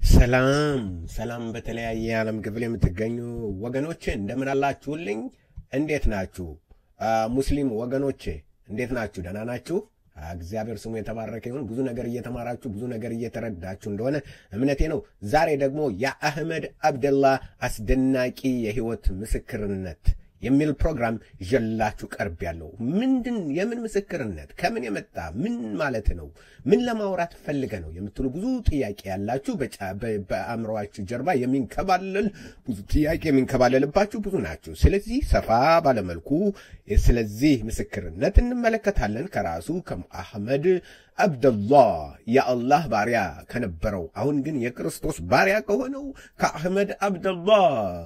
ሰላም ሰላም፣ በተለያየ የዓለም ክፍል የምትገኙ ወገኖቼ እንደምን አላችሁልኝ? እንዴት ናችሁ? ሙስሊም ወገኖቼ እንዴት ናችሁ? ደህና ናችሁ? እግዚአብሔር ስሙ የተባረከ ይሁን። ብዙ ነገር እየተማራችሁ ብዙ ነገር እየተረዳችሁ እንደሆነ እምነቴ ነው። ዛሬ ደግሞ የአህመድ አብደላ አስደናቂ የህይወት ምስክርነት የሚል ፕሮግራም ይዤላችሁ ቀርብ ያለው ምንድን የምን ምስክርነት ከምን የመጣ ምን ማለት ነው ምን ለማውራት ፈልገ ነው የምትሉ ብዙ ጥያቄ ያላችሁ በአእምሮአችሁ ጀርባ የሚንከባለል ብዙ ጥያቄ የሚንከባለልባችሁ ብዙ ናችሁ። ስለዚህ ሰፋ ባለመልኩ ስለዚህ ምስክርነት እንመለከታለን ከራሱ ከአህመድ አብደላህ የአላህ ባሪያ ከነበረው አሁን ግን የክርስቶስ ባሪያ ከሆነው ከአህመድ አብደላህ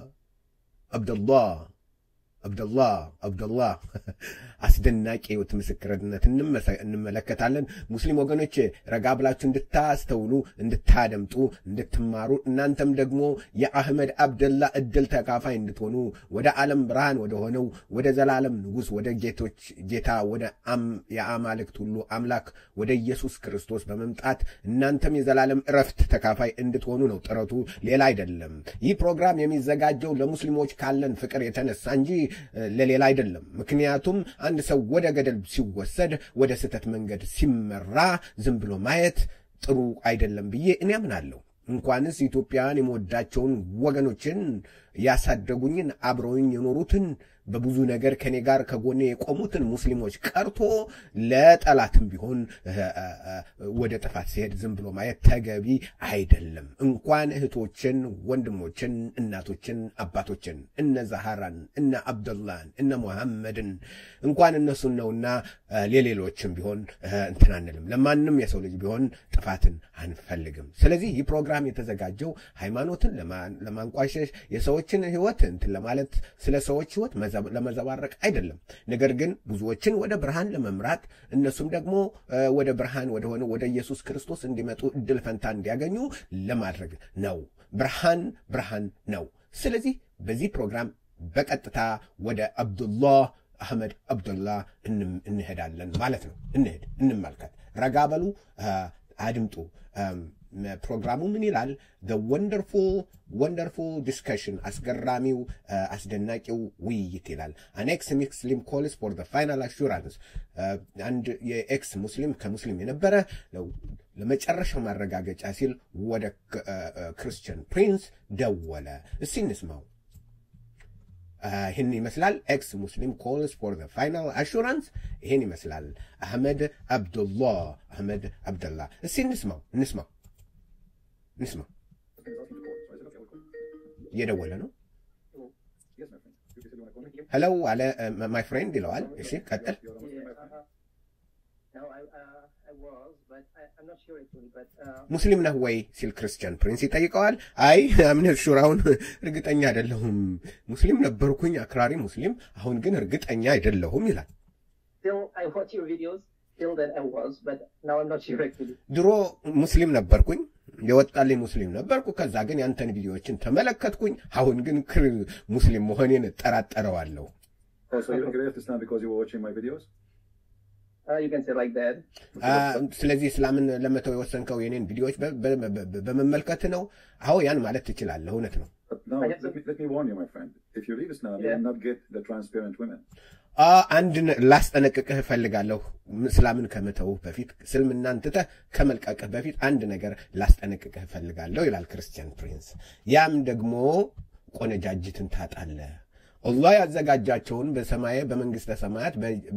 አብደላህ አብደላህ አብደላህ አስደናቂ ህይወት ምስክርነት እንመለከታለን። ሙስሊም ወገኖች ረጋ ብላችሁ እንድታስተውሉ፣ እንድታደምጡ፣ እንድትማሩ እናንተም ደግሞ የአህመድ አብደላ እድል ተካፋይ እንድትሆኑ ወደ ዓለም ብርሃን ወደ ሆነው ወደ ዘላለም ንጉሥ ወደ ጌቶች ጌታ ወደ የአማልክት ሁሉ አምላክ ወደ ኢየሱስ ክርስቶስ በመምጣት እናንተም የዘላለም እረፍት ተካፋይ እንድትሆኑ ነው ጥረቱ፣ ሌላ አይደለም። ይህ ፕሮግራም የሚዘጋጀው ለሙስሊሞች ካለን ፍቅር የተነሳ እንጂ ለሌላ አይደለም። ምክንያቱም አንድ ሰው ወደ ገደል ሲወሰድ ወደ ስህተት መንገድ ሲመራ ዝም ብሎ ማየት ጥሩ አይደለም ብዬ እኔ አምናለሁ። እንኳንስ ኢትዮጵያውያን የመወዳቸውን ወገኖችን ያሳደጉኝን አብረውኝ የኖሩትን በብዙ ነገር ከኔ ጋር ከጎኔ የቆሙትን ሙስሊሞች ቀርቶ ለጠላትም ቢሆን ወደ ጥፋት ሲሄድ ዝም ብሎ ማየት ተገቢ አይደለም። እንኳን እህቶችን፣ ወንድሞችን፣ እናቶችን፣ አባቶችን እነ ዛሃራን እነ አብደላን እነ ሙሐመድን እንኳን እነሱን ነውና ለሌሎችም ቢሆን እንትን አንልም። ለማንም የሰው ልጅ ቢሆን ጥፋትን አንፈልግም። ስለዚህ ይህ ፕሮግራም የተዘጋጀው ሃይማኖትን ለማንቋሸሽ የሰዎችን ህይወት እንትን ለማለት ስለ ሰዎች ህይወት ለመዘባረቅ አይደለም። ነገር ግን ብዙዎችን ወደ ብርሃን ለመምራት እነሱም ደግሞ ወደ ብርሃን ወደሆነ ወደ ኢየሱስ ክርስቶስ እንዲመጡ እድል ፈንታ እንዲያገኙ ለማድረግ ነው። ብርሃን ብርሃን ነው። ስለዚህ በዚህ ፕሮግራም በቀጥታ ወደ አብዱላህ አህመድ አብዱላህ እንሄዳለን ማለት ነው። እንሄድ፣ እንመልከት፣ ረጋ በሉ፣ አድምጡ። ፕሮግራሙ ምን ይላል? ወንደርፉል ወንደርፉል ዲስከሽን አስገራሚው አስደናቂው ውይይት ይላል። አን ኤክስ ሙስሊም ኮልስ ፎር ፋይናል አሹራንስ አንድ የኤክስ ሙስሊም ከሙስሊም የነበረ ለመጨረሻው ማረጋገጫ ሲል ወደ ክርስቲያን ፕሪንስ ደወለ። እስቲ እንስማው። ይህን ይመስላል። ኤክስ ሙስሊም ኮልስ ፎር ፋይናል አሹራንስ ይህን ይመስላል። አህመድ አብዱላህ አህመድ አብደላ እስቲ እንስማው እንስማው እንስማው። እየደወለ ነው። ሄሎ አለ ማይ ፍሬንድ ይለዋል። እሺ ቀጥል። ሙስሊም ነህ ወይ ሲል ክርስቲያን ፕሪንስ ይጠይቀዋል። አይ አምነት ሹራውን እርግጠኛ አይደለሁም። ሙስሊም ነበርኩኝ፣ አክራሪ ሙስሊም፣ አሁን ግን እርግጠኛ አይደለሁም ይላል። ድሮ ሙስሊም ነበርኩኝ የወጣልኝ ሙስሊም ነበርኩ። ከዛ ግን ያንተን ቪዲዮዎችን ተመለከትኩኝ። አሁን ግን ክር ሙስሊም መሆኔን እጠራጠረዋለሁ። ስለዚህ እስላምን ለመተው የወሰንከው የኔን ቪዲዮዎች በመመልከት ነው? አዎ ያን ማለት ትችላለህ። እውነት ነው። አንድ ላስጠነቅቅህ እፈልጋለሁ። እስላምን ከመተውህ በፊት እስልምናን ትተህ ከመልቀቅህ በፊት አንድ ነገር ላስጠነቅቅህ እፈልጋለሁ ይላል ክርስቲያን ፕሪንስ። ያም ደግሞ ቆነጃጅትን ታጣለህ። አላህ ያዘጋጃቸውን በሰማይ በመንግስተ ሰማያት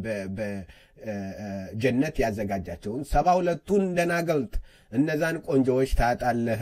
በጀነት ያዘጋጃቸውን ሰባ ሁለቱን ደናገልጥ እነዛን ቆንጆዎች ታጣለህ።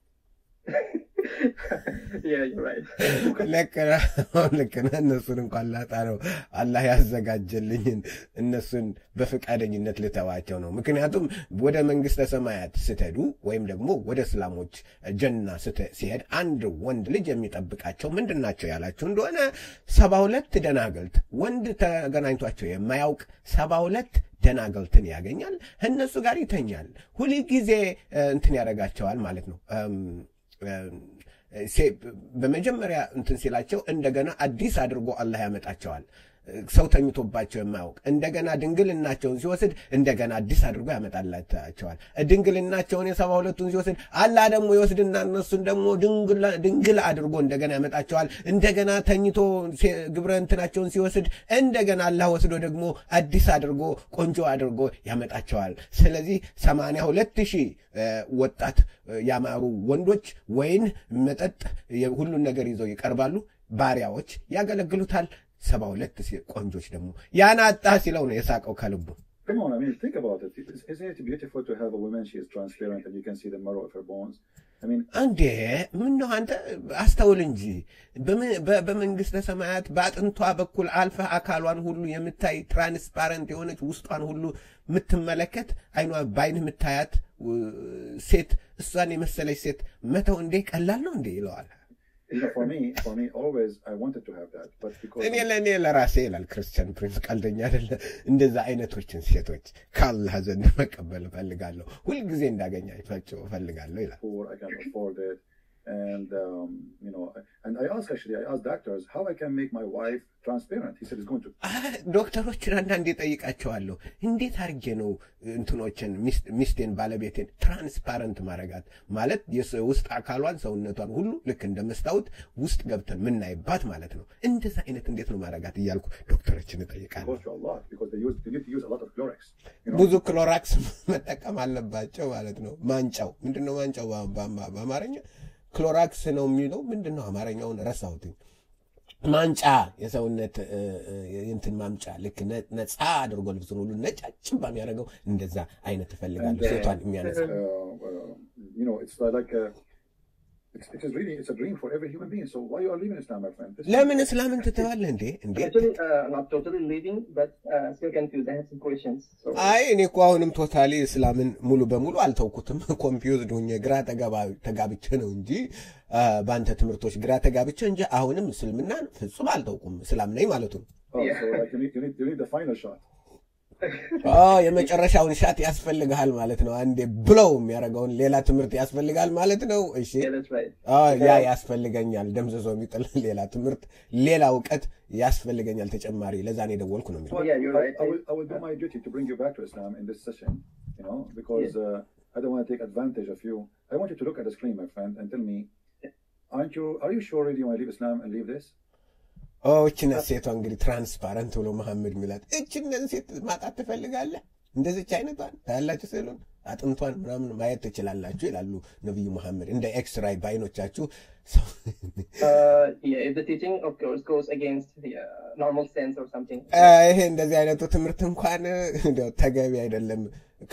ልክ ነህ። እነሱን እንኳን ላጣ ነው አላህ ያዘጋጀልኝን እነሱን በፈቃደኝነት ልተዋቸው ነው። ምክንያቱም ወደ መንግስተ ሰማያት ስትሄዱ ወይም ደግሞ ወደ እስላሞች ጀና ሲሄድ አንድ ወንድ ልጅ የሚጠብቃቸው ምንድን ናቸው ያላችሁ እንደሆነ ሰባ ሁለት ደናገልት ወንድ ተገናኝቷቸው የማያውቅ ሰባ ሁለት ደናገልትን ያገኛል። እነሱ ጋር ይተኛል። ሁል ጊዜ እንትን ያደርጋቸዋል ማለት ነው። በመጀመሪያ እንትን ሲላቸው እንደገና አዲስ አድርጎ አላህ ያመጣቸዋል። ሰው ተኝቶባቸው የማያውቅ እንደገና ድንግልናቸውን ሲወስድ እንደገና አዲስ አድርጎ ያመጣላቸዋል። ድንግልናቸውን የሰባ ሁለቱን ሲወስድ አላህ ደግሞ ይወስድና እነሱን ደግሞ ድንግል አድርጎ እንደገና ያመጣቸዋል። እንደገና ተኝቶ ግብረ እንትናቸውን ሲወስድ እንደገና አላህ ወስዶ ደግሞ አዲስ አድርጎ ቆንጆ አድርጎ ያመጣቸዋል። ስለዚህ ሰማንያ ሁለት ሺህ ወጣት ያማሩ ወንዶች ወይን፣ መጠጥ፣ ሁሉን ነገር ይዘው ይቀርባሉ። ባሪያዎች ያገለግሉታል። ሰባ ሁለት ቆንጆች ደግሞ ያን አጣ ሲለው ነው የሳቀው ከልቡ። Come on, I mean, think about it. Isn't it beautiful to have a woman? She is transparent and you can see the marrow of her bones. I mean, እንዴ ምን ነው አንተ አስተውል እንጂ በመንግስተ ሰማያት በአጥንቷ በኩል አልፈህ አካሏን ሁሉ የምታይ ትራንስፓረንት የሆነች ውስጧን ሁሉ የምትመለከት አይኗ በአይን የምታያት ሴት እሷን የመሰለች ሴት መተው እንዴ ቀላል ነው እንዴ ይለዋል። you know, for me, for me, always I wanted to have that, but because እኔ ለእኔ ለራሴ ይላል ክርስቲያን ፕሪንስ ቀልደኛ አይደለ። እንደዛ አይነቶችን ሴቶች ከአላህ ዘንድ መቀበል እፈልጋለሁ፣ ሁልጊዜ እንዳገኛቸው እፈልጋለሁ ይላል። poor, I can't afford it. And, um, you know, and I asked actually, I asked doctors how I can make my wife transparent. He said it's going to. ዶክተሮችን አንዳንዴ ጠይቃቸዋለሁ። እንዴት አድርጌ ነው እንትኖችን ሚስቴን ባለቤቴን ትራንስፓረንት ማድረጋት ማለት የውስጥ አካሏን ሰውነቷን ሁሉ ልክ እንደ መስታወት ውስጥ ገብተን ምናይባት ማለት ነው። እንደዛ አይነት እንዴት ነው ማድረጋት እያልኩ ዶክተሮችን እጠይቃለሁ። cost you a lot because they use they need to use a lot of Clorox. You know, ብዙ ክሎራክስ መጠቀም አለባቸው ማለት ነው። ማንጫው ምንድን ነው? ማንጫው በ- በአማርኛ ክሎራክስ ነው የሚለው ምንድን ነው? አማርኛውን ረሳሁትኝ። ማንጫ የሰውነት እ፣ እ፣ እንትን ማምጫ ልክ ነ- ነፃ አድርጎ ልብሱን ሁሉ ነጫጭባ የሚያደርገው እንደዛ አይነት እፈልጋለሁ። And, uh, ሴቷን የሚያነሳ uh, uh, you know, it's like a, it's, it is really it's a dream for every human being. So why you are leaving Islam, my friend? This is- ለምን እስላምን ትተዋለህ እንዴ? እንዴ Actually, uh, not totally leaving, but uh, still confused. I have some questions. So, አይ እኔ እኮ አሁንም ቶታሊ እስላምን ሙሉ በሙሉ አልተውኩትም። ኮንፊውዝድ ሆኜ ግራ ተጋባ- ተጋብቼ ነው እንጂ አ፣ በአንተ ትምህርቶች ግራ ተጋብቼ እንጂ አሁንም እስልምናን ፍጹም አልተውኩም። እስላም ነኝ ማለቱ ነው። Oh, so like you need, you need you need the final shot. ኦ የመጨረሻውን ሻት ያስፈልግሃል ማለት ነው። አንዴ ብለው የሚያደርገውን ሌላ ትምህርት ያስፈልጋል ማለት ነው። እሺ yeah, that's right. ኦ ያ ያስፈልገኛል፣ ደምዝዞ የሚጥል ሌላ ትምህርት፣ ሌላ እውቀት ያስፈልገኛል ተጨማሪ። ለዛ ነው የደወልኩ ነው የሚለው። But Yeah, you're I, right. I will I will do my duty to bring you back to Islam in this session. You know, because uh, I don't want to take advantage of you. I want you to look at the screen, my friend, and tell me, aren't you? Are you sure really you want to leave Islam and leave this? ኦ እችነት ሴቷ እንግዲህ ትራንስፓረንት ብሎ መሐመድ ሚላት እችነት ሴት ማጣት ትፈልጋለህ? እንደዚች አይነቷን ታያላችሁ ስሉን አጥንቷን ምናምን ማየት ትችላላችሁ ይላሉ ነቢዩ መሐመድ። እንደ ኤክስራይ በአይኖቻችሁ ሰው Uh, yeah, if the teaching, of course, goes against the uh, normal sense or something. አ፣ ይሄ እንደዚህ አይነቱ ትምህርት እንኳን እንዲያው ተገቢ አይደለም።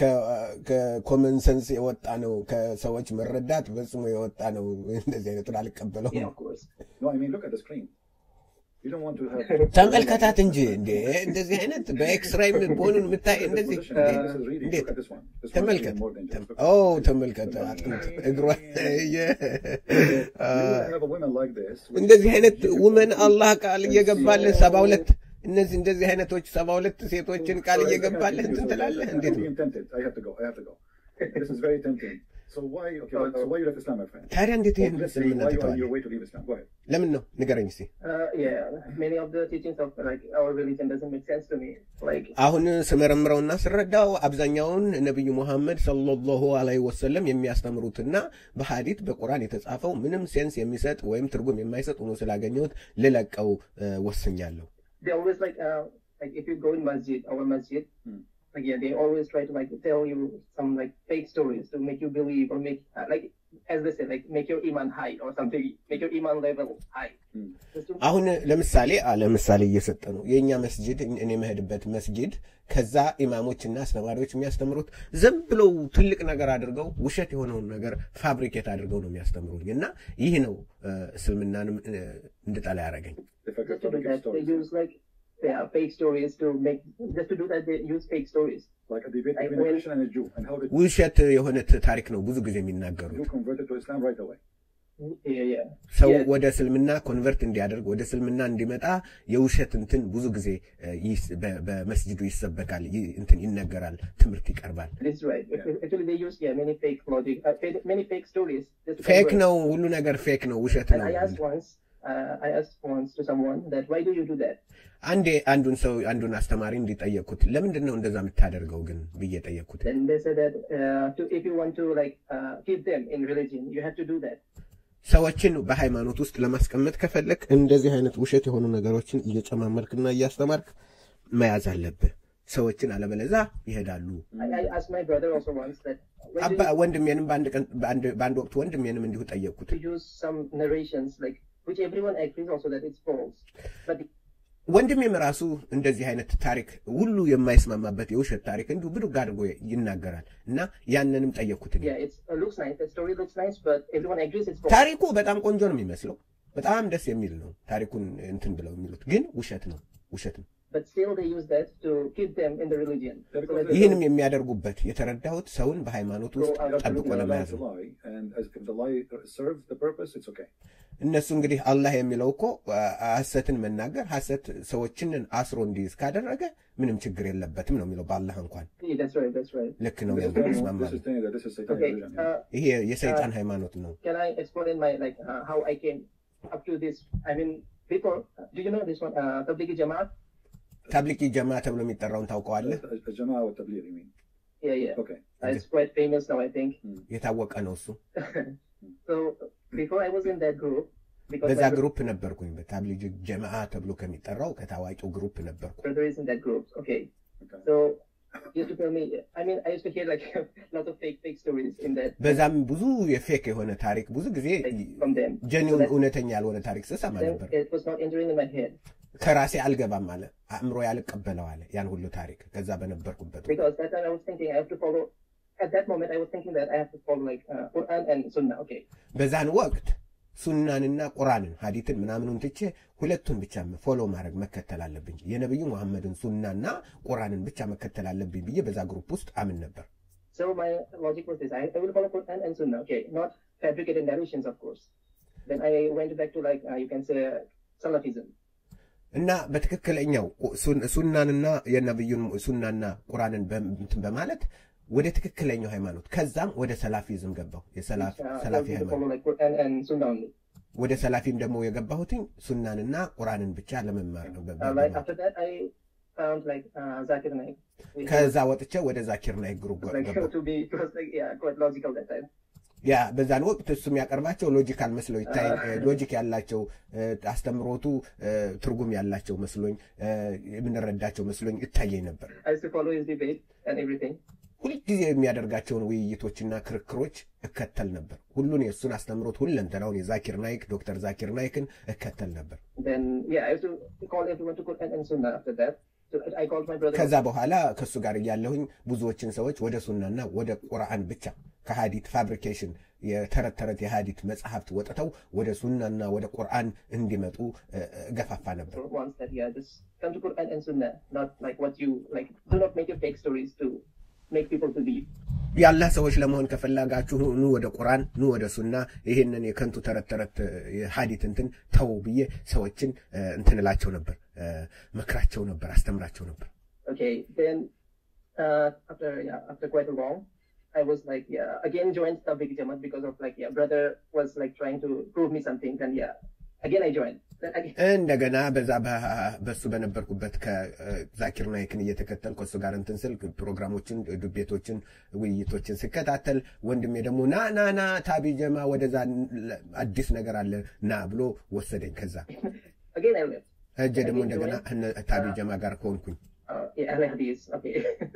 ከኮመን ሰንስ የወጣ ነው። ከሰዎች መረዳት ፈጽሞ የወጣ ነው። እንደዚህ አይነቱን አልቀበለውም። Yeah, of course. No, I mean look at the screen. You don't want to have. ተመልከታት እንጂ እንዴ እንደዚህ አይነት በኤክስራይ መሆኑን የምታይ እንደዚህ Position. እንዴ! This is really. እንዴት Look at this one. This one is ተመልከት። even more dangerous. Look. ኦ ተመልከት፣ አጥንት እግሯ የ- አ፣ You will have a woman like this. which እንደዚህ is አይነት beautiful. ውመን አላህ ቃል እየገባልህ ሰባ ሁለት እነዚህ እንደዚህ አይነቶች ሰባ ሁለት ሴቶችን ቃል Sorry, I can't እየገባልህ take this እንትን away. ትላለህ። I'm እንዴት ነው being tempted. I have to go. I have to go. This is very tempting. So why? Okay. So why you left Islam, my friend? ታዲያ እንዴት ይህን Let's say እስልምና why you are on ትተዋለህ? your way to leave Islam. Go ahead. ለምን ነው ንገረኝ እስኪ። Uh, yeah, many of the teachings of like our religion doesn't make sense to me. Like, አሁን ስመረምረውና ስረዳው አብዛኛውን ነቢዩ ሙሐመድ ሰለላሁ ዐለይሂ ወሰለም የሚያስተምሩትና በሐዲት በቁርአን የተጻፈው ምንም ሴንስ የሚሰጥ ወይም ትርጉም የማይሰጥ ሆኖ ስላገኘሁት ልለቀው እ፣ ወስኛለሁ። they always like, uh, like if you go in masjid, our masjid, Hmm. like yeah, they always try to like tell you some like fake stories to make you believe or make uh, like as they say like make your iman high or something, make your iman level high. Hmm. Just to- አሁን ለምሳሌ አለ ምሳሌ እየሰጠ ነው። የእኛ መስጅድ እኔ የምሄድበት መስጅድ ከዛ ኢማሞችና አስተማሪዎች የሚያስተምሩት ዝም ብለው ትልቅ ነገር አድርገው ውሸት የሆነውን ነገር ፋብሪኬት አድርገው ነው የሚያስተምሩኝ እና ይህ ነው እ፣ እስልምናንም እ፣ እንድጠላ ያደረገኝ። They forget just to do fabricate that, they stories. use like yeah, fake stories to make just to do that they use fake stories. Like a debate I between a will- Christian and a Jew, and how the ውሸት የሆነ ታሪክ ነው ብዙ ጊዜ የሚናገሩት። Jew converted to Islam right away. Yeah, yeah. ሰው Yeah. ወደ እስልምና ኮንቨርት እንዲያደርግ ወደ እስልምና እንዲመጣ የውሸት እንትን ብዙ ጊዜ እ፣ ይስ- በ- በመስጅዱ ይሰበካል፣ ይ- እንትን ይነገራል፣ ትምህርት ይቀርባል። This is right. Actually, they use yeah many fake logic, uh, fa- many fake stories. just to ፌክ convert. ነው፣ ሁሉ ነገር ፌክ ነው፣ ውሸት And ነው። I asked once, uh, I asked once to someone that why do you do that? አንዴ አንዱን ሰው አንዱን አስተማሪ እንዲጠየቅኩት ለምንድን ነው እንደዛ የምታደርገው ግን ብዬ ጠየቅኩት። Then they said that uh, to, if you want to like uh, keep them in religion, you have to do that. ሰዎችን በሃይማኖት ውስጥ ለማስቀመጥ ከፈለክ እንደዚህ አይነት ውሸት የሆኑ ነገሮችን እየጨማመርክና እያስተማርክ መያዝ አለብህ። ሰዎችን አለበለዛ ይሄዳሉ። I, I asked my brother also once that when አባ do you, ወንድሜንም በአንድ ቀን በአንድ- በአንድ ወቅት ወንድሜንም እንዲሁ ጠየቅኩት። to use some narrations like which everyone agrees also that it's false, but ወንድሜም ራሱ እንደዚህ አይነት ታሪክ ሁሉ የማይስማማበት የውሸት ታሪክ እንዲሁ ብድግ አድርጎ ይናገራል እና ያንንም ጠየቅኩት። እኔ። yeah, it's uh, looks nice. The story looks nice, but everyone agrees it's false. ታሪኩ በጣም ቆንጆ ነው የሚመስለው፣ በጣም ደስ የሚል ነው። ታሪኩን እንትን ብለው የሚሉት ግን ውሸት ነው፣ ውሸት ነው። But still, they use that to keep them in the religion. So that ይህንም የሚያደርጉበት የተረዳሁት ሰውን በሃይማኖት ውስጥ ጠብቆ ለመያዝ It's a ነው። lie, and as, if the lie serves the purpose, it's okay. እነሱ እንግዲህ አላህ የሚለው እኮ አ- ሐሰትን መናገር ሐሰት ሰዎችን አስሮ እንዲይዝ ካደረገ ምንም ችግር የለበትም ነው የሚለው በአላህ እንኳን Yeah, that's right. That's right. ልክ ነው This is, ያለው this ይስማማል። is saying that this is satanic Okay. religion. yeah. Uh, ይሄ የሰይጣን ሃይማኖት ነው። can I explain my like uh, how I came up to this? I mean, before, do you know this one? Uh, Tablighi Jamaat. ታብሊቂ ጀማ ተብሎ የሚጠራውን ታውቀዋለህ? A- a Jama'ah wa tabligh, you mean? Yeah, yeah. Okay. Uh, it's quite famous now, I think. የታወቀ ነው እሱ። so before I was in that group, because በዛ my ግሩፕ ነበርኩኝ። በታብሊጅ ጀማዓ ተብሎ ከሚጠራው ከታዋቂው ግሩፕ ነበርኩ። brother is in that group. Okay. Okay. So he used to tell me. I mean, I used to hear like lots of fake fake stories in that በዛም ብዙ የፌክ የሆነ ታሪክ ብዙ ጊዜ like, from them. ጀኒውን So that- እውነተኛ ያልሆነ ታሪክ ስሰማ then ነበር። it was not entering in my head ከራሴ አልገባም አለ፣ አእምሮ ያልቀበለው አለ ያን ሁሉ ታሪክ ከዛ በነበርኩበት ወቅት። because that time I was thinking I have to follow. At that moment, I was thinking that I have to follow like uh, Quran and Sunnah. Okay. በዛን ወቅት ሱናንና ቁራንን ሀዲትን ምናምኑን ትቼ ሁለቱን ብቻ ፎሎ ማድረግ መከተል አለብኝ። የነቢዩ መሐመድን ሱናና ቁራንን ብቻ መከተል አለብኝ ብዬ በዛ ግሩፕ ውስጥ አምን ነበር። So my logic was this: I, I will follow Quran and Sunnah. Okay, not fabricated narrations, of course. Then I went back to like uh, you can say Salafism. እና በትክክለኛው ሱን- ሱናንና የነቢዩን ሱናና ቁራንን በም- እንትን በማለት ወደ ትክክለኛው ሃይማኖት ከዛም ወደ ሰላፊዝም ገባሁ። የሰላፊ Uh, I ሰላፊ wanted to ሃይማኖት follow like Quran and Sunnah only. ወደ ሰላፊም ደግሞ የገባሁትኝ ሱናንና ቁራንን ብቻ ለመማር ነው። በ- Uh, like በ- after that, I found like uh, Zakir Naik. It ከዛ ወጥቼ ወደ ዛኪር ናይክ ግሩፕ was, like ገባሁ። to be it was like yeah quite logical that time. ያ በዛን ወቅት እሱ የሚያቀርባቸው ሎጂካል መስለው ይታይ ሎጂክ ያላቸው እ፣ አስተምሮቱ እ፣ ትርጉም ያላቸው መስሎኝ እ፣ የምንረዳቸው መስሎኝ ይታየኝ ነበር። I used to follow his debate and everything. ሁልጊዜ የሚያደርጋቸውን ውይይቶችና ክርክሮች እከተል ነበር። ሁሉን የእሱን አስተምሮት ሁለንተናውን የዛኪር ናይክ ዶክተር ዛኪር ናይክን እከተል ነበር። Then yeah, I used to call everyone to Quran and Sunnah. After that, so I called my brother. ከዛ በኋላ ከእሱ ጋር እያለሁኝ ብዙዎችን ሰዎች ወደ ሱናና ወደ ቁርአን ብቻ ከሀዲት ፋብሪኬሽን የተረት ተረት የሀዲት መጽሐፍት ወጥተው ወደ ሱናና ወደ ቁርአን እንዲመጡ እ፣ እ፣ ገፋፋ ነበር። once that yeah, just come to Quran and Sunnah, not like what you like. Do not make your fake stories to make people believe. የአላህ ሰዎች ለመሆን ከፈላጋችሁ ኑ ወደ ቁርአን ኑ ወደ ሱና፣ ይህንን የከንቱ ተረት ተረት እ፣ የሀዲት እንትን ተው ብዬ ሰዎችን እ፣ እንትን እላቸው ነበር፣ እ፣ መክራቸው ነበር፣ አስተምራቸው ነበር። Okay, then uh, after yeah, after quite a long, I was like yeah, again joined Tabligh Jamaat because of like yeah, brother was like trying to prove me something. Then yeah, again I joined. Then again, እንደገና በዛ በ- በሱ በነበርኩበት ከዛኪር ናይክን እየተከተል ከእሱ ጋር እንትን ስል ፕሮግራሞችን፣ ዱቤቶችን፣ ውይይቶችን ስከታተል ወንድሜ ደግሞ ና ና ና ታቢ ጀማ ወደዛ ን- አዲስ ነገር አለ ና ብሎ ወሰደኝ። ከዛ again I left. እጀ ደግሞ እንደገና እነ ታቢ ጀማ ጋር ከሆንኩኝ Uh, yeah, I like this. Okay.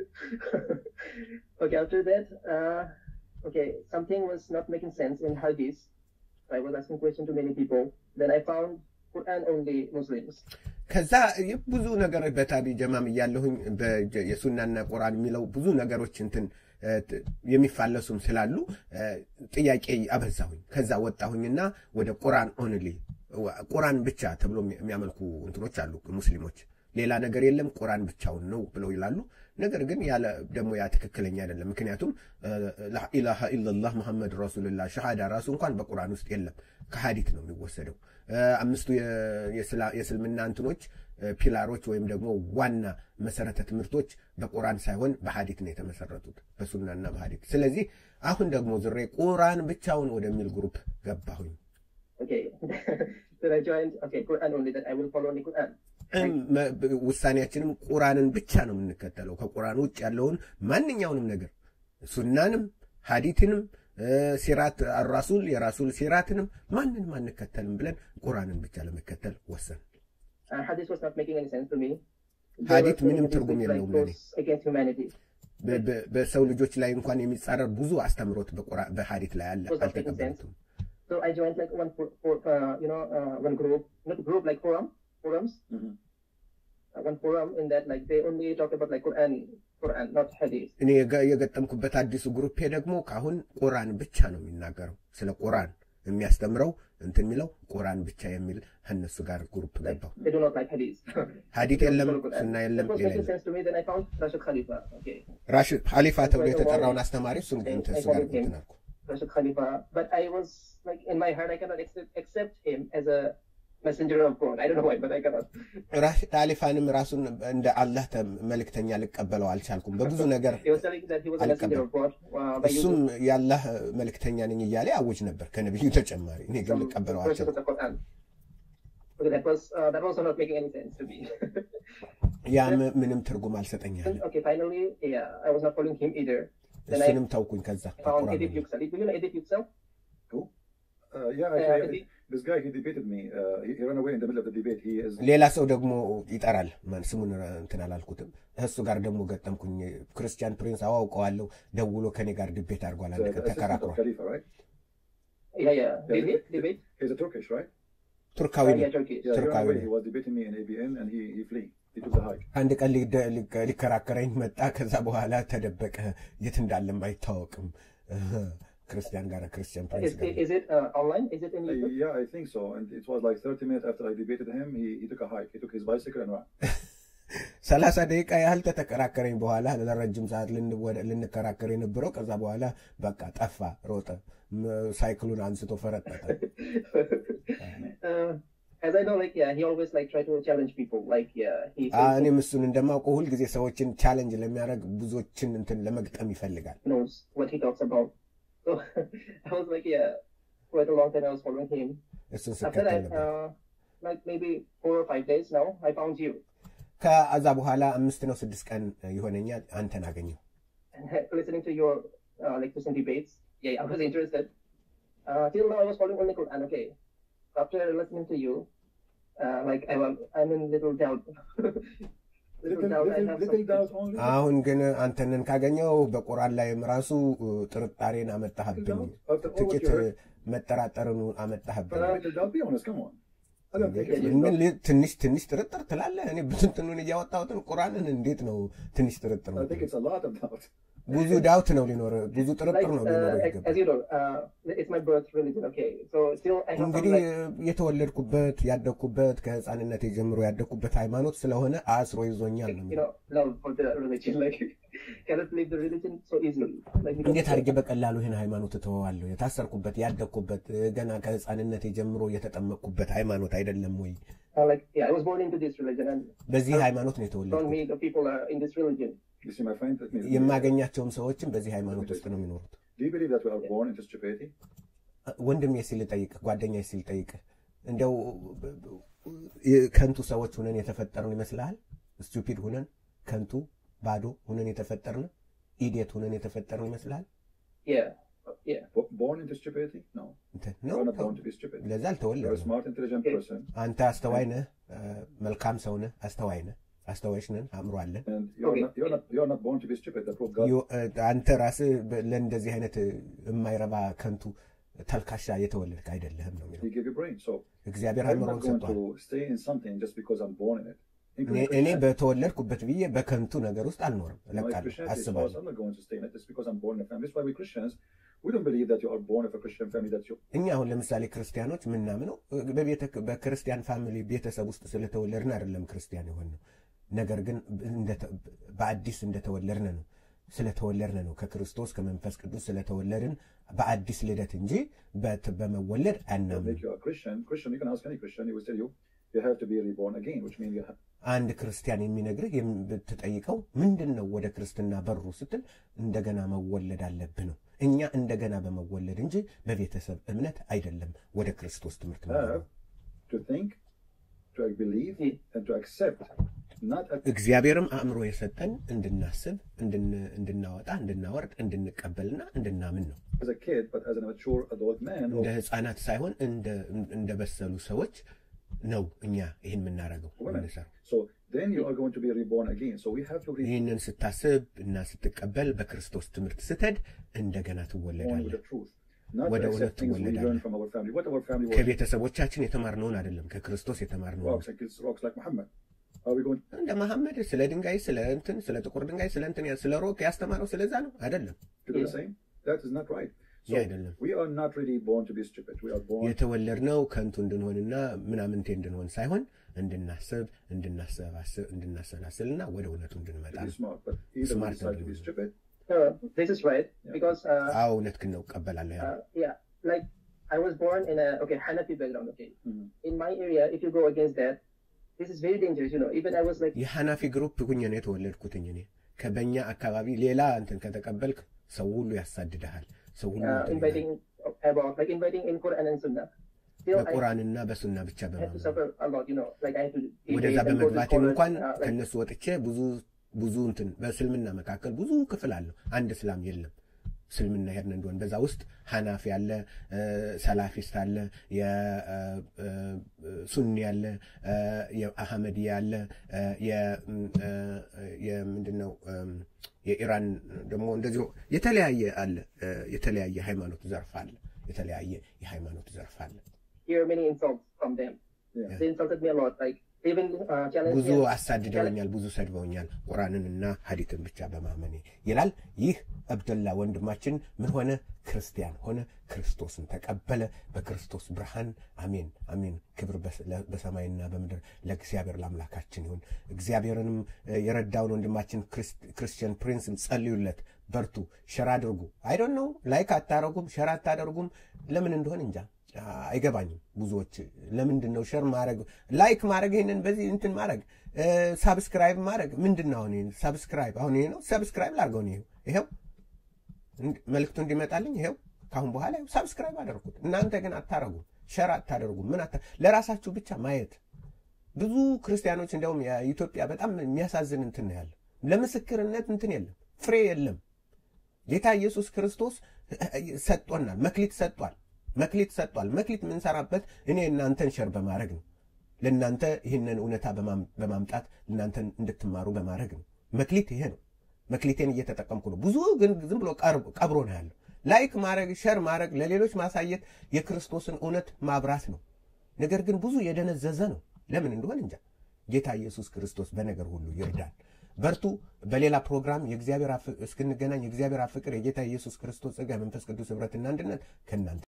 okay, after that, uh, okay, something was not making sense in Hadith. I was asking questions to many people. Then I found Quran only Muslims. ከዛ ብዙ ነገሮች በታቢ ጀማም እያለሁኝ በጀ- የሱናና ቁርአን የሚለው ብዙ ነገሮች እንትን እ፣ ት- የሚፋለሱም ስላሉ እ፣ ጥያቄ አበዛሁኝ። ከዛ ወጣሁኝና ወደ ቁርአን ኦንሊ ቁርአን ብቻ ተብሎ የሚ- የሚያመልኩ እንትኖች አሉ ሙስሊሞች። ሌላ ነገር የለም ቁርአን ብቻውን ነው ብለው ይላሉ። ነገር ግን ያለ ደግሞ ያ ትክክለኛ አይደለም። ምክንያቱም ላኢላሃ ኢላላህ ሙሐመድ ረሱሉላህ ሸሃዳ ራሱ እንኳን በቁርአን ውስጥ የለም፣ ከሀዲት ነው የሚወሰደው። እ፣ አምስቱ የ- የስላ- የእስልምና እንትኖች እ፣ ፒላሮች ወይም ደግሞ ዋና መሰረተ ትምህርቶች በቁርአን ሳይሆን በሀዲት ነው የተመሰረቱት፣ በሱናና በሀዲት። ስለዚህ አሁን ደግሞ ዝሬ ቁርአን ብቻውን ወደሚል ግሩፕ ገባሁኝ። Okay. then I joined. Okay, Quran only. That I will follow only Quran. እም፣ መ- ብ- ውሳኔያችንም ቁርአንን ብቻ ነው የምንከተለው። ከቁርአን ውጭ ያለውን ማንኛውንም ነገር ሱናንም፣ ሀዲትንም፣ እ፣ ሲራት አራሱል የራሱል ሲራትንም ማንንም አንከተልም ብለን ቁርአንን ብቻ ለመከተል ወሰን። Uh, hadith was not making any sense to me. ሀዲት There were ምንም many ትርጉም hadiths, like, የለውም ለእኔ። goes against humanity. በ- በ- በሰው ልጆች ላይ እንኳን የሚጻረር ብዙ አስተምሮት በቁርአን በሀዲት ላይ አለ። Was not making አልተቀበሉትም። So I joined like one for, for uh, you know uh, one group, not group like forum forums. Mhm. Uh, one forum in that like they only talk about like Quran, Quran, not hadith. እኔ የገ- የገጠምኩበት አዲሱ ግሩፔ ደግሞ ከአሁን ቁርአን ብቻ ነው የሚናገረው። ስለ ቁርአን የሚያስተምረው እንትን የሚለው ቁርአን ብቻ የሚል ከእነሱ ጋር ግሩፕ Like ገባው። they do not like hadith. ሀዲት They የለም፣ follow Quran. ሱና የለም፣ That was የሌለም making sense to me. Then I found Rashid Khalifa. Okay, ራሽድ ሀሊፋ ተብሎ የተጠራውን አስተማሪ እሱን Okay, እንትን I እሱ ጋር followed him. እንትን አልኩ። Rashid Khalifa. But I was like in my heart, I cannot accept, accept him as a messenger of God. I don't know why, but I cannot. ራሽድ ሀሊፋንም ራሱን እንደ አላህ ተ- መልእክተኛ ልቀበለው አልቻልኩም። በብዙ ነገር He was telling that he was a messenger of God. Uh, by እሱም using የአላህ መልእክተኛ ነኝ እያለ አውጅ ነበር ከነቢዩ ተጨማሪ። እኔ ግን some ልቀበለው verses አልቻልኩም። of the Quran. Okay, that was uh, that was not making any sense to me. ያ ም- ምንም ትርጉም አልሰጠኛለ። okay, finally, yeah, I was not following him either. Then I እሱንም ተውኩኝ። ከዛ found ከቁርአን Edith Yüksel. Do you know Edith Yüksel? Who? Uh, yeah, Uh, actually, Edith- this guy, he debated me. Uh, he, he ran away in the middle of the debate. He is. ሌላ ሰው ደግሞ ይጠራል። ማን ስሙን እንትን አላልኩትም። እሱ ጋር ደግሞ ገጠምኩኝ። ክርስቲያን ፕሪንስ አዋውቀዋለሁ። ደውሎ ከኔ ጋር ድቤት አድርጓል። the, አንድ the ቀን assistant of ተከራክሯል። Khalifa, right? Yeah, yeah. Yeah, Did he? he- Debate? He's a Turkish, right? ቱርካዊ Uh, ነው። yeah, Turkish. Yeah, he ran Turkawi. away. He was debating me in ABN and he, he flee. He took the hike. አንድ ቀን ሊደ- ሊከ- ሊከራከረኝ መጣ። ከዛ በኋላ ተደበቀ። የት እንዳለም አይታወቅም። ክርስቲያን ጋር ክርስቲያን ፕሪንስ Is, ጋር is it uh, online? Is it in Uh, YouTube? yeah, I think so. And it was like 30 minutes after I debated him, he, he took a hike. He took his bicycle and ran. ሰላሳ ደቂቃ ያህል ተተከራከረኝ። በኋላ ለረጅም ሰዓት ልን- ወደ- ልንከራከር የነበረው ከዛ በኋላ በቃ ጠፋ፣ ሮጠ፣ ም- ሳይክሉን አንስቶ ፈረጠጠ። uh, as I know, like yeah, he always like try to challenge people. Like yeah, he አ- says እኔም እሱን እንደማውቀው ሁልጊዜ ሰዎችን ቻሌንጅ ለሚያደርግ ብዙዎችን እንትን ለመግጠም ይፈልጋል። he knows what he talks about. So I was like yeah, quite a long time I was following him. እሱን After ስከተል that, ነበር። uh, like maybe four or five days now, I found you. ከዛ በኋላ አምስት ነው ስድስት ቀን ይሆነኛል አንተን አገኘው። and listening to your uh, like recent debates, yeah, I was interested. Uh, till now, I was following only Quran. Okay, after listening to you, uh, like I, am- I'm in little doubt. little Little, doubt. I little, have little some- doubt only. አሁን ግን አንተንን ካገኘው በቁርአን ላይም ራሱ እ, ጥርጣሬን አመጣህብኝ። After all what ጥቂት you እ, heard, መጠራጠርን አመጣህብኝ። little doubt, be honest, come on. I don't think it's ምን little doubt. ል- ትንሽ ትንሽ ጥርጥር ትላለህ? እኔ ብትንትኑን እያወጣሁትን ቁርአንን እንዴት ነው ትንሽ ጥርጥር I ነው? think it's a lot of doubt. ብዙ ዳውት ነው ሊኖር ብዙ Like, ጥርጥር ነው ሊኖር uh, ይገባል። as you know, uh, it's my birth religion. Okay, so still I have some እንግዲህ like የተወለድኩበት ያደግኩበት ከህፃንነት ጀምሮ ያደግኩበት ሃይማኖት ስለሆነ አስሮ ይዞኛል ነው you የሚለው። know love for the religion. Like cannot leave the religion so easily. Like because- እንዴት አድርጌ በቀላሉ ይህን ሃይማኖት እተወዋለሁ? የታሰርኩበት ያደግኩበት ገና ከህፃንነት ጀምሮ የተጠመቅኩበት ሃይማኖት አይደለም ወይ? uh, like yeah, I was born into this religion, and በዚህ ሃይማኖት ነው around የተወለድኩት። me the people are in this religion. You see, my friend, let me. የማገኛቸውም ሰዎችም በዚህ ሃይማኖት ውስጥ ነው የሚኖሩት። Do you believe that we are born into stupidity? ወንድሜ ሲል ጠይቅ፣ ጓደኛ ሲል ጠይቅ፣ እንደው ከንቱ ሰዎች ሁነን የተፈጠርን ይመስልሃል? ስቱፒድ ሁነን ከንቱ ባዶ ሁነን የተፈጠርን ኢዲየት ሁነን የተፈጠርን ይመስልሃል? Yeah, yeah. Bo- Born into stupidity? No. እንትን You ነው are not born to be stupid. ለዛ You're a አልተወለድንም። smart, intelligent Okay. person, አንተ አስተዋይ ነህ፣ እ፣ መልካም ሰው ነህ፣ አስተዋይ ነህ፣ አስተዋዮች ነን፣ አእምሮ አለን። and you're Okay. not. You're not. You're not born to be stupid. That's what God. ዮ- እ፣ አንተ ራስህ በ- ለእንደዚህ አይነት እ፣ የማይረባ ከንቱ ተልካሻ የተወለድክ አይደለህም ነው የሚለው። He gave you brain. So እግዚአብሔር I'm አእምሮን not going ሰጥቷል። to stay in something just because I'm born in it. እኔ Including እኔ Christianity. በተወለድኩ ብዬ በከንቱ ነገር ውስጥ አልኖርም፣ No, it's እለቃለሁ፣ Christianity is false. አስባለሁ። I'm not going to stay in it just because I'm born in a family. That's why we Christians, we don't believe that you are born of a Christian family. That you. እኛ አሁን ለምሳሌ ክርስቲያኖች ምናምነው በቤተ በክርስቲያን ፋሚሊ ቤተሰብ ውስጥ ስለተወለድን አይደለም ክርስቲያን የሆንነው። ነገር ግን እንደተ- በአዲስ እንደተወለድን ነው ስለተወለድን ነው ከክርስቶስ ከመንፈስ ቅዱስ ስለተወለድን በአዲስ ልደት እንጂ በት- በመወለድ That አናምንም። make you a Christian. Christian, you can ask any Christian. He will tell you you have to be reborn again, which means you have. አንድ ክርስቲያን የሚነግርህ የም- ብትጠይቀው ምንድን ነው ወደ ክርስትና በሩ ስትል እንደገና መወለድ አለብህ ነው። እኛ እንደገና በመወለድ እንጂ በቤተሰብ እምነት አይደለም ወደ ክርስቶስ ትምህርት have መግባት። to think, to believe, and to accept. Not a, እግዚአብሔርም አእምሮ የሰጠን እንድናስብ፣ እንድን- እንድናወጣ፣ እንድናወርድ፣ እንድንቀበልና እንድናምን ነው። as a kid, but as a mature adult man. እንደ Or ህፃናት ሳይሆን እንደ- እንደበሰሉ ሰዎች ነው እኛ ይህን የምናደርገው women. የምንሰራው። So then you are going to be reborn again. So we have to be ይህንን ስታስብ እና ስትቀበል በክርስቶስ ትምህርት ስትሄድ እንደገና born with ትወለዳለህ። the truth. Not ወደ to እውነት accept things we ትወለዳለህ። learn from our family. What our family was ከቤተሰቦቻችን የተማርነውን አይደለም፣ ከክርስቶስ የተማርነውን rocks and kills rocks like Muhammad. Are we going እንደ መሐመድ ስለ ድንጋይ ስለ እንትን ስለ ጥቁር ድንጋይ ስለ እንትን ስለ ሮክ ያስተማረው ስለዛ ነው አይደለም። to do the Yeah. same? That is not right. So Yeah, አይደለም። we are not really born to be stupid. We are born የተወለድነው ከንቱ እንድንሆንና ምናምንቴ እንድንሆን ሳይሆን እንድናስብ እንድናሰባስብ እንድናሰላስልና ወደ እውነቱ እንድንመጣ to be ነው። smart, but either we Smart decide to be and- stupid. No, this is right Yeah. because uh, አዎ እውነት ግን ነው እቀበላለሁ። ያ uh, yeah, like I was born in a okay Hanafi background. Okay, Mhm. in my area, if you go against that, this is very dangerous. You know, even I was like, የሐናፊ ግሩፕ ሁኜ ነው የተወለድኩትኝ እኔ ከበኛ አካባቢ ሌላ እንትን ከተቀበልክ ሰው ሁሉ ያሳድድሃል። ሰው ሁሉ uh, እንትን inviting about like inviting in Quran and Sunnah. Still, I በቁርአንና በሱና ብቻ had to በማመን suffer a lot. You know, like I had to ወደዛ debate and go to በመግባቴም scholars, እንኳን uh, like, ከእነሱ ወጥቼ ብዙ ብዙ እንትን በእስልምና መካከል ብዙ ክፍል አለው። አንድ እስላም የለም። እስልምና ሄድን እንደሆን በዛ ውስጥ ሐናፊ አለ፣ እ፣ ሰላፊስት አለ፣ የሱኒ አለ፣ እ፣ የአህመድያ አለ፣ እ፣ የ- እ፣ የምንድን ነው እም፣ የኢራን ደግሞ እንደዚሁ የተለያየ አለ። እ፣ የተለያየ ሃይማኖት ዘርፍ አለ። የተለያየ የሃይማኖት ዘርፍ አለ። hear many insults from them. Yeah. They insulted me a lot. Like even uh, challenged ብዙ me. አሳድደውኛል፣ ብዙ ሰድበውኛል፣ ቁርአንንና ሀዲትን ብቻ በማመኔ ይላል። ይህ አብደላ ወንድማችን ምን ሆነ? ክርስቲያን ሆነ፣ ክርስቶስን ተቀበለ። በክርስቶስ ብርሃን አሜን አሜን። ክብር በስ- ለ- በሰማይና በምድር ለእግዚአብሔር ለአምላካችን ይሁን። እግዚአብሔርንም እ፣ የረዳውን ወንድማችን ክርስ- ክርስቲያን ፕሪንስም ጸልዩለት፣ በርቱ፣ ሸራ አድርጉ። አይዶን ነው ላይክ አታረጉም፣ ሸራ አታደርጉም። ለምን እንደሆን እንጃ አይገባኝም። ብዙዎች ለምንድን ነው ሸር ማድረግ ላይክ ማድረግ ይህንን በዚህ እንትን ማድረግ ሳብስክራይብ ማድረግ ምንድን ነው? አሁን ሳብስክራይብ አሁን ይሄ ነው ሳብስክራይብ ላድርገው ነው ይሄው እንድ- መልእክቱ እንዲመጣልኝ ይሄው ካሁን በኋላ ይኸው ሳብስክራይብ አደረኩት። እናንተ ግን አታረጉም፣ ሸር አታደርጉም። ምን አታ ለራሳችሁ ብቻ ማየት ብዙ ክርስቲያኖች እንዲያውም የኢትዮጵያ በጣም የሚያሳዝን እንትን ነው ያለ ለምስክርነት እንትን የለም፣ ፍሬ የለም። ጌታ ኢየሱስ ክርስቶስ ሰጥቶናል፣ መክሊት ሰጥቷል፣ መክሊት ሰጥቷል። መክሊት የምንሰራበት እኔ እናንተን ሸር በማድረግ ነው። ለእናንተ ይህንን እውነታ በማም- በማምጣት እናንተን እንድትማሩ በማድረግ ነው። መክሊት ይሄ ነው። መክሊቴን እየተጠቀምኩ ነው። ብዙ ግን ዝም ብሎ ቀር- ቀብሮ ነው ያለው። ላይክ ማድረግ፣ ሸር ማድረግ፣ ለሌሎች ማሳየት የክርስቶስን እውነት ማብራት ነው። ነገር ግን ብዙ የደነዘዘ ነው። ለምን እንደሆን እንጃ። ጌታ ኢየሱስ ክርስቶስ በነገር ሁሉ ይርዳል። በርቱ። በሌላ ፕሮግራም የእግዚአብሔር አፍ- እስክንገናኝ የእግዚአብሔር አብ ፍቅር የጌታ ኢየሱስ ክርስቶስ ጸጋ፣ የመንፈስ ቅዱስ ኅብረትና አንድነት ከእናንተ